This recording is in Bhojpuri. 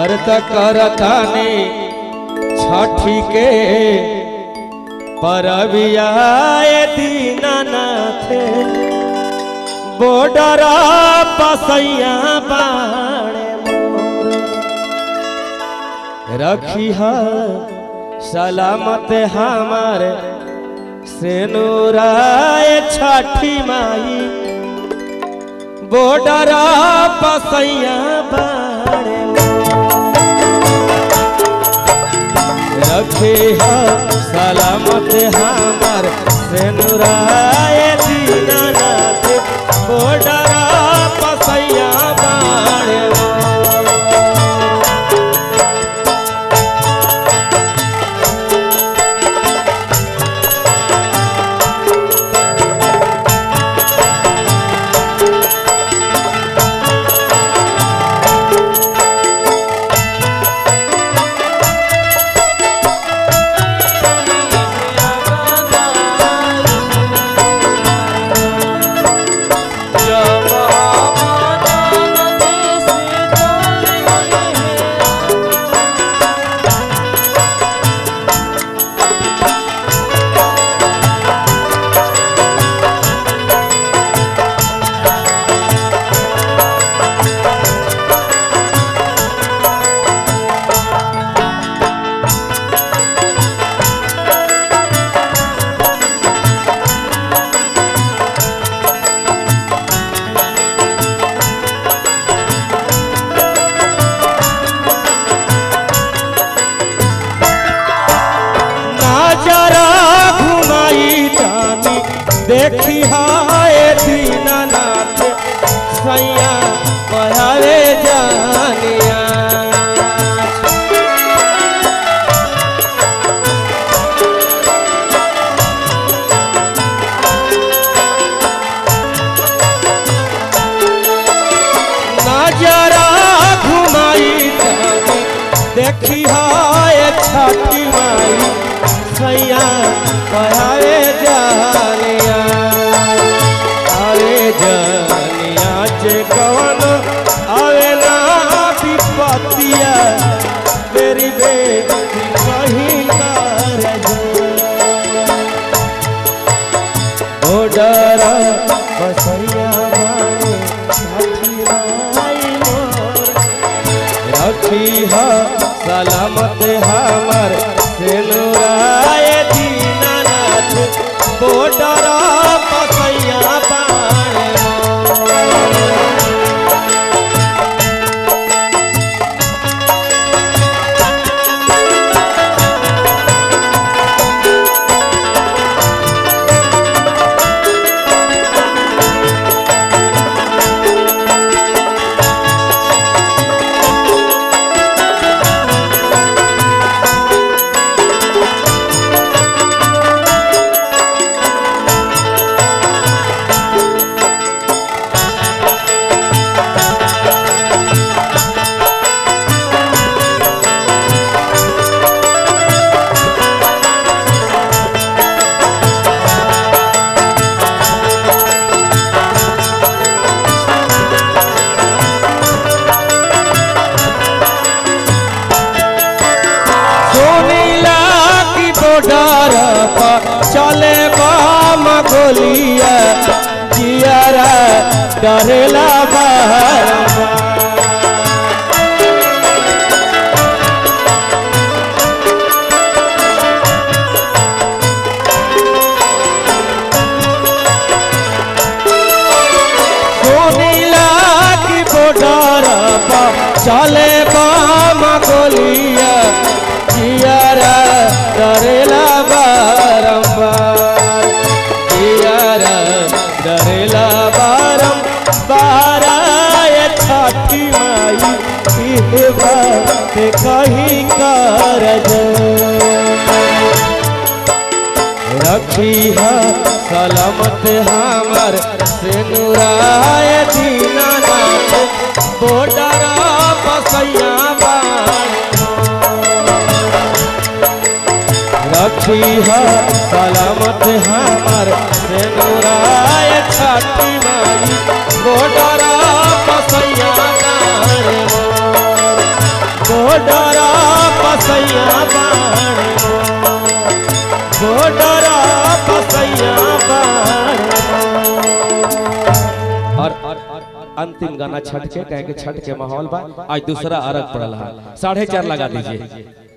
व्रत करतानी छठी के परबियाए दीनानाथ बॉर्डर पसैया बाणे मोर। रखी है सलामत हमार सेनुराए छठी माई बॉर्डर पसैया बाणे रखे है सलामत हमार सेनुराए दीनानाथ बॉर्डर पसैया बाणे नजरा घुमाई जानी देखी हाय दीनानाथ सैया पढ़ावे जानिया नजरा घुमाई जानी देखी हाय छठी माई सैया पढ़ावे जानिया अरे जानिया जे कवन आवे ना विपतिया मेरी बेटी कहीं कर ओडर बसैया माए छठी माई मोर रखी है सलामत हमर सेनुराय दीनानाथ बॉर्डर पसैया बाणे सुनीला की बॉर्डर पर चले बाम गोलिया जियारा डरेला बाहर सुनीला की बॉर्डर पर चले बाम गोलिया जियारा डरेला बारंबार जियारा डरेला बारंबार ये छठी माई इहे बात कहीं कर रखी है सलामत हमर सेनुराय दीनानाथ बॉर्डर बसैया बाण रखी है सलामत हमर सेनुराय छठी माई बॉर्डर बसैया बाण बोडरा पसैया बाण बोडरा पसैया बाण और अंतिम गाना छठ के कहे के छठ के माहौल बा आज दूसरा अरग पड़ल है साढ़े चार लगा दीजिए